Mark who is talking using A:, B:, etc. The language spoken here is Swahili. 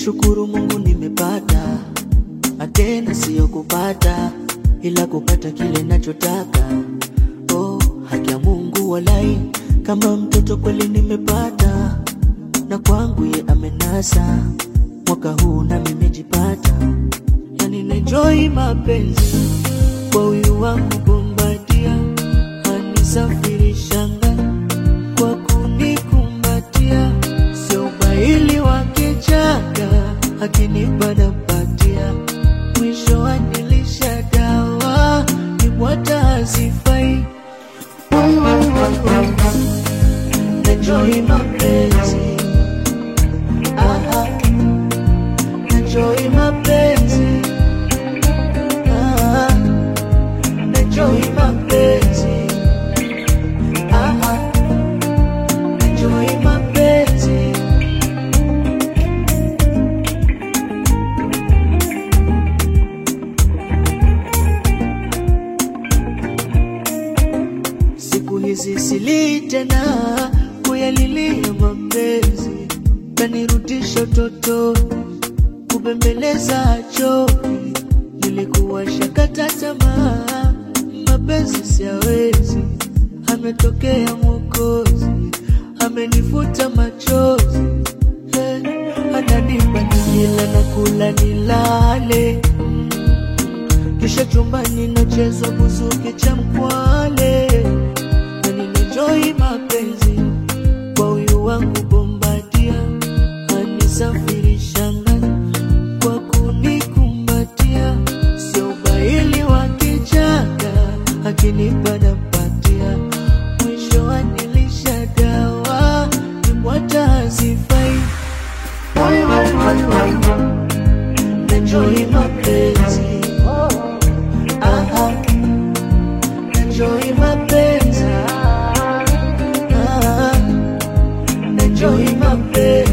A: nashukuru Mungu nimepata, na tena siyo kupata, ila kupata kile nachotaka. Oh, haki ya Mungu walai, kama mtoto kweli nimepata, na kwangu ye amenasa, mwaka huu na nimejipata, yani naenjoy mapenzi kwa huyu wangu Bombadia, anisafirishanga kwa kunikumbatia, sio ubaili wa kichaka, akinipa nampatia, mwisho anilisha dawa, nimwata hazifai. Enjoy mapenzi, aha, enjoy mapenzi, aha, enjoy mapenzi, aha, enjoy mapenzi. Siku hizi sili tena kuyalilia mapenzi, kanirudisha utotoni, kubembeleza choki. Nilikuwa shakata tamaa, mapenzi siyawezi. Ametokea Mwokozi, amenifuta machozi, hey, ananipa nikila na kula nilale kisha chumbani nachezwa buzuki cha mkwale, na ninenjoi mapenzi kwa huyu wangu Bombadia, anisafirishanga kwa kunikumbatia, sio ubaili wa kichaka, akinipa nampatia, mwisho anilisha dawa, nimwata hazifai. Enjoy mapenzi Aha, enjoy mapenzi. Ah, enjoy mapenzi.